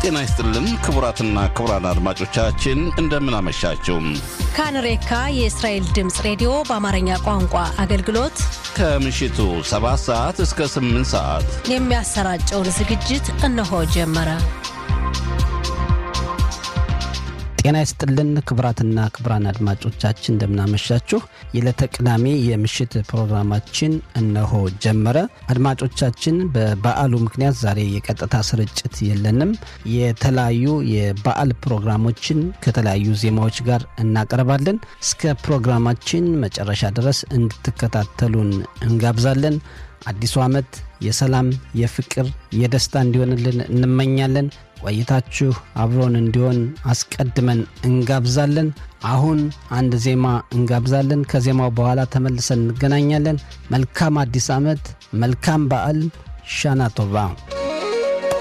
ጤና ይስጥልን ክቡራትና ክቡራን አድማጮቻችን እንደምን አመሻችሁ። ካንሬካ የእስራኤል ድምፅ ሬዲዮ በአማርኛ ቋንቋ አገልግሎት ከምሽቱ 7 ሰዓት እስከ 8 ሰዓት የሚያሰራጨውን ዝግጅት እነሆ ጀመረ። ጤና ይስጥልን ክቡራትና ክቡራን አድማጮቻችን እንደምናመሻችሁ። የዕለተ ቅዳሜ የምሽት ፕሮግራማችን እነሆ ጀመረ። አድማጮቻችን በበዓሉ ምክንያት ዛሬ የቀጥታ ስርጭት የለንም። የተለያዩ የበዓል ፕሮግራሞችን ከተለያዩ ዜማዎች ጋር እናቀርባለን። እስከ ፕሮግራማችን መጨረሻ ድረስ እንድትከታተሉን እንጋብዛለን። አዲሱ ዓመት የሰላም፣ የፍቅር፣ የደስታ እንዲሆንልን እንመኛለን። ቆይታችሁ አብሮን እንዲሆን አስቀድመን እንጋብዛለን። አሁን አንድ ዜማ እንጋብዛለን። ከዜማው በኋላ ተመልሰን እንገናኛለን። መልካም አዲስ ዓመት፣ መልካም በዓል። ሻና ቶባ